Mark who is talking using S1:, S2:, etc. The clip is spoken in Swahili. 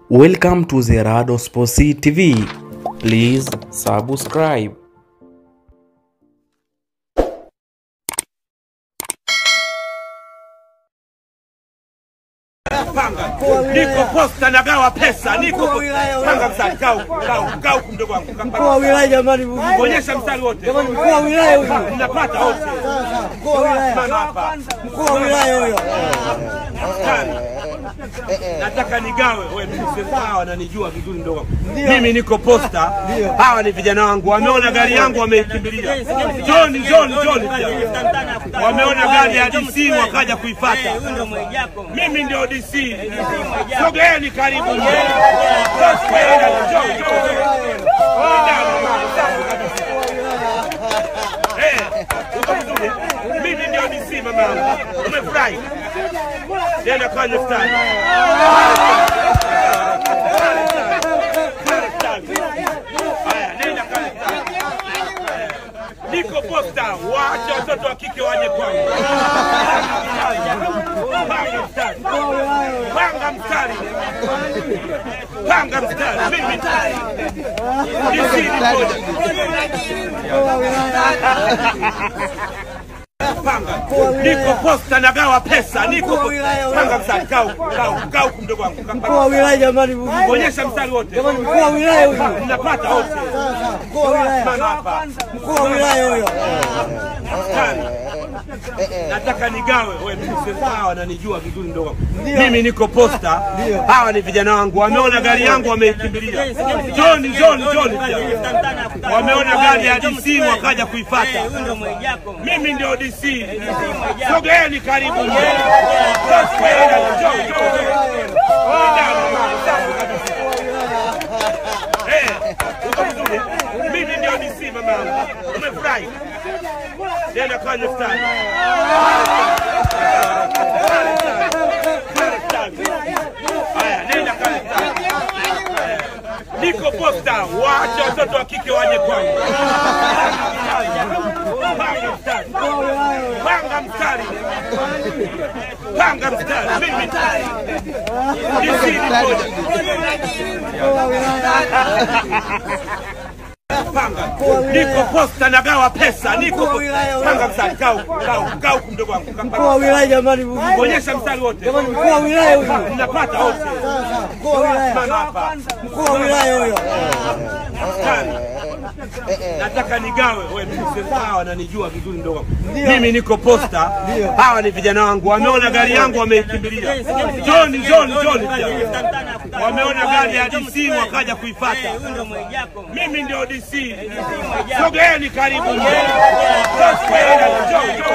S1: Welcome to Zerado Sports TV. Please subscribe.
S2: Panga. Niko posta nagawa pesa. Niko panga mstari. Kaa huku, kaa huku, kaa huku mdogo wangu.
S3: Mkuu wa wilaya jamani,
S2: Onyesha mstari wote.
S3: jamani, mkuu wa wilaya huyo,
S2: Mnapata wote.
S3: mkuu wa wilaya,
S2: Simama hapa.
S3: mkuu wa wilaya huyo.
S2: Mstari. Nataka nigawe. Wewe mimi si hawa wananijua vizuri mdogo wangu. Mimi niko posta. Hawa ni vijana wangu. Wameona gari yangu wameikimbilia. John, John, John. Wameona gari ya DC wakaja kuifuata. Mimi ndio DC. Sogeeni karibu. Sogeeni. Njoo, njoo. Eh, uko vizuri? Mimi ndio DC mama yangu. Umefurahi? Nenda kwenye mstari. Haya, nenda kwenye mstari. Niko posta, waache watoto wa kike waje kwangu. Panga mstari. Panga mstari. Panga mstari. Mimi DC ni moja. Panga. Niko posta nagawa pesa. Niko panga mstari. Kaa huku, kaa huku, kaa huku mdogo wangu.
S3: Mkuu wa wilaya jamani,
S2: Onyesha mstari wote.
S3: jamani, mkuu wa wilaya huyo,
S2: Mnapata wote.
S3: mkuu wa wilaya,
S2: Simama hapa.
S3: mkuu wa wilaya huyo.
S2: Mstari. Nataka nigawe. Wewe mimi si hawa wananijua vizuri mdogo wangu. Mimi niko posta. Hawa ni vijana wangu. Wameona gari yangu wameikimbilia. John, John, John. Wameona gari ya DC wakaja kuifuata. Mimi ndio DC. Sogeeni karibu. Sogeeni. Njoo, njoo. Eh, uko vizuri? Mimi ndio DC mama yangu. Umefurahi? Nenda kwenye mstari. Haya, nenda kwenye mstari. Niko posta, waache watoto wa kike waje kwangu. Panga mstari. Panga mstari. Panga mstari. Mimi DC ni moja. Panga. Niko posta nagawa pesa. Niko panga mstari. Kaa huku, kaa huku, kaa huku mdogo wangu.
S3: Mkuu wa wilaya jamani,
S2: Onyesha mstari wote.
S3: jamani, mkuu wa wilaya huyo,
S2: Mnapata wote.
S3: mkuu wa wilaya,
S2: Simama hapa.
S3: mkuu wa wilaya huyo.
S2: Mstari. Nataka nigawe. Wewe mimi si hawa wananijua vizuri mdogo wangu. Mimi niko posta. Hawa ni vijana wangu. Wameona gari yangu wameikimbilia. John, John, John. Wameona gari ya DC wakaja kuifuata. Mimi ndio DC. Sogeeni karibu. Sogeeni. Njoo, njoo.